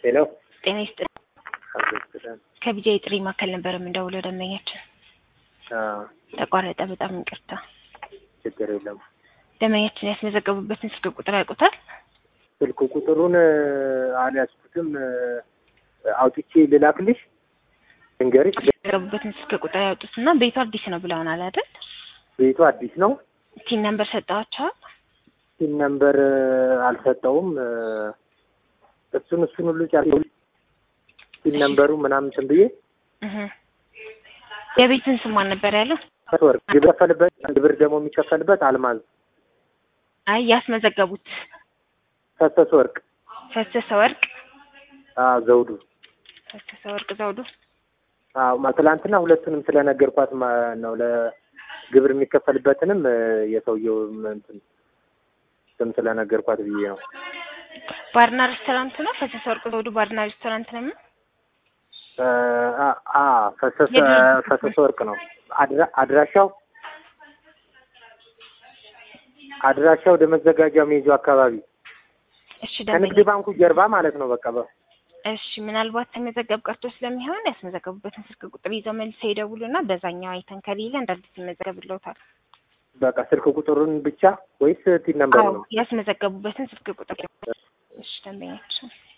ሄሎ ጤና ይስጥልኝ። ከቢጃይ ጥሪ ማዕከል ነበር የምንደውለው ደንበኛችን ተቋረጠ። በጣም ይቅርታ። ችግር የለም። ደንበኛችን ያስመዘገቡበትን ስልክ ቁጥር ያውቁታል? ስልክ ቁጥሩን አልያዝኩትም። አውጥቼ ልላክልሽ እንገሪሽ። ያስመዘገቡበትን ስልክ ቁጥር ያውጡትና ቤቱ አዲስ ነው ብለውናል አይደል? ቤቱ አዲስ ነው። ቲን ነምበር ሰጠዋቸዋል? ሲም ነምበር አልሰጠውም። እሱን እሱን ሁሉ ጫ ሲም ነምበሩ ምናምን እንትን ብዬ እህ የቤትን ስም ማን ነበር ያለው? ወርቅ የሚከፈልበት አንድ ብር ደግሞ የሚከፈልበት አልማዝ አይ ያስመዘገቡት ፈሰሰ ወርቅ ፈሰሰ ወርቅ አዎ ዘውዱ ፈሰሰ ወርቅ ዘውዱ አዎ ማ- ትላንትና ሁለቱንም ስለነገርኳት ማ- ነው ለግብር የሚከፈልበትንም የሰውየው እንትን ስም ስለነገርኳት ብዬ ነው። ባርና ሬስቶራንት ነው። ፈሰሰ ወርቅ ዘውዱ ባርና ሬስቶራንት ነው። አ- አ ፈሰሰ የድርጅቱ ፈሰሰ ወርቅ ነው። አድራ- አድራሻው አድራሻው ወደ መዘጋጃ ሜጆ አካባቢ እሺ ከንግድ ደንበኛ ባንኩ ጀርባ ማለት ነው። በቃ በ- እሺ ምናልባት ተመዘገብ ቀርቶ ስለሚሆን ያስመዘገቡበትን ስልክ ቁጥር ይዘው መልሰው ይደውሉና በዛኛው አይተን ከሌለ እንደ አዲስ ይመዘገብልዎታል። በቃ ስልክ ቁጥሩን ብቻ ወይስ ቲን ነምበር አዎ ነው? ያስመዘገቡበትን ስልክ ቁጥር እሺ ደንበኛችን